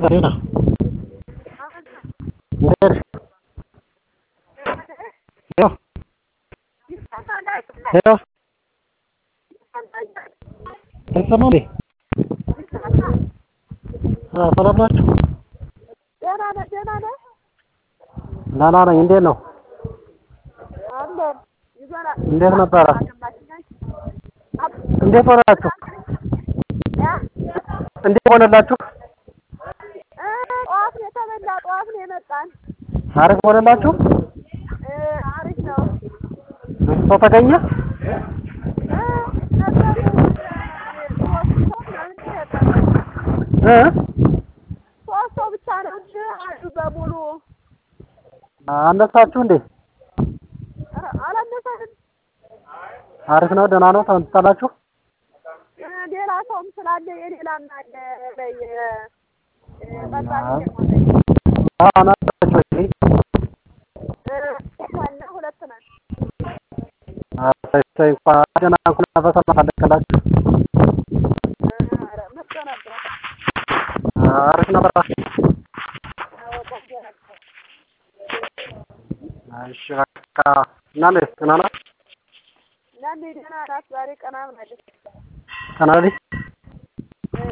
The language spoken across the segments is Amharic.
Karina. እንዴት ሄሎ ሄሎ አይሰማም እንዴ? አ ሰላም ናችሁ? ደህና ነህ? ደህና ነህ? ደህና ነኝ። እንዴት ነው? አለን ይዞናል። እንዴት ነበረ? እንዴት ሆናችሁ? እንዴት ሆነላችሁ? እ ጠዋት ነው የተበላ፣ ጠዋት ነው የመጣን። አሪፍ ሆነላችሁ? እ አሪፍ ነው። ሰው ተገኘ? እ ነበሩ ሶስት ሰው ምናምን ተሰጠን። እ ሶስት ሰው ብቻ ነው እንጂ አሉ በሙሉ አነሳችሁ እንዴ? ኧረ አላነሳንም። አሪፍ ነው። ደህና ነው። ተመጣጣላችሁ? እ ሌላ ሰውም ስላለ የሌላም አለ በይ እ ጠጣሚ የሞተኝ አዎ አናሳችሁ እንዴ? እ ዋና ሁለት ነን። አይ እንኳን ደህና እንኳን በሰላም አለቀላችሁ። እ ኧረ መጥቶ ነበር። አሪፍ ነበር። አዎ ቆንጆ ነበር። እሺ በቃ እና ነሽ ደህና ናት? ናኒ ደህና ናት። ዛሬ ቀና ብላለች። ቀና በይ። እ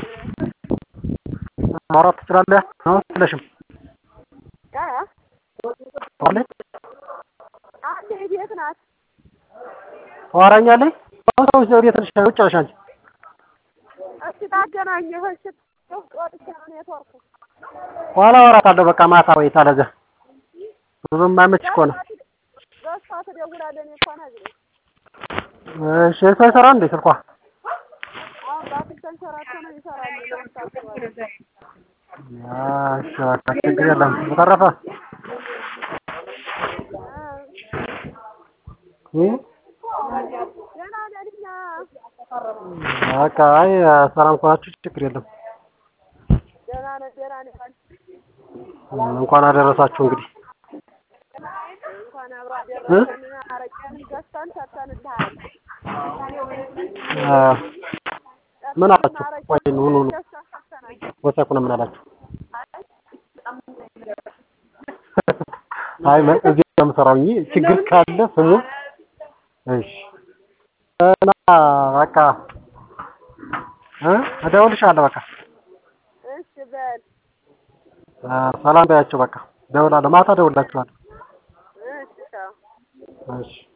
ማውራት ትችላለህ? ነው ትለሽም እ ታውቃለች? አንዴ ቤት ናት። ታወራኛለች? አሁን ሰዎች ወዴት ነሽ? ውጭ ነሽ አንቺ? እስኪ ታገናኘህ እሺ። ወጥቼ ነው ኔትወርኩ። ኋላ አወራታለሁ። በቃ ማታ ወይ ታለገ ብዙም አይመች እኮ ነው። በእሷ ትደውላለህ። እኔ እኮ ነግሬህ እሺ እሷ ይሰራል እንዴ ስልኳ? አሁን በአትል ተንሸራቶ ነው ይሰራል። ለምሳሌ እሺ በቃ ችግር የለም። በተረፈ እ ደህና ነን እኛ። በቃ አይ ሰላም ከሆናችሁ ችግር የለም። ደህና ነን ደህና ነን። እንኳን አደረሳችሁ እንግዲህ እንኳን አብሮ አደረሰን። አረቄን ገዝተን ሰጥተንልሃል። አ ምን አላችሁ? ቆይ ኑ ኑ ኑ ገዝተን ሰጥተናል። ወሰኩ ነው ምን አላችሁ? አይ ምን እዚህ ነው የምሰራው እንጂ ችግር ካለ ስሙ። እሺ እና በቃ እ እደውልልሻለሁ በቃ እሺ በል አ ሰላም በያቸው በቃ እደውላለሁ። ማታ እደውልላችኋለሁ። እሺ ቻው። እሺ